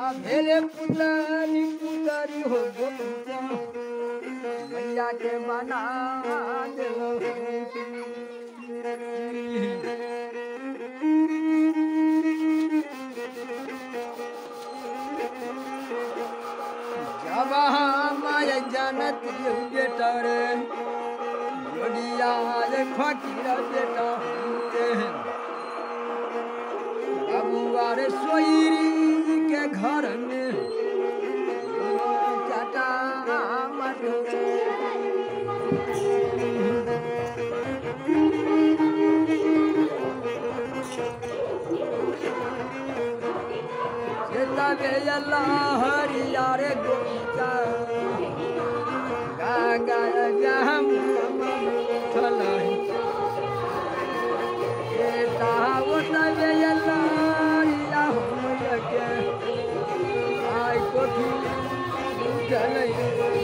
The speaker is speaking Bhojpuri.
भेले पुतरी पुतरी हो गोपिया मैया के बना देलो जब हमारे जानत बेटा रे जोड़िया रे फकीर बेटा होते हैं बबुआ रे सोईरी के घर में चाटा मटो तबे अल्लाह हरिया रे गोपिका गागा गहम ठलही बेटा वो तबे अल्लाह हरिया हो के आई कोठी चलई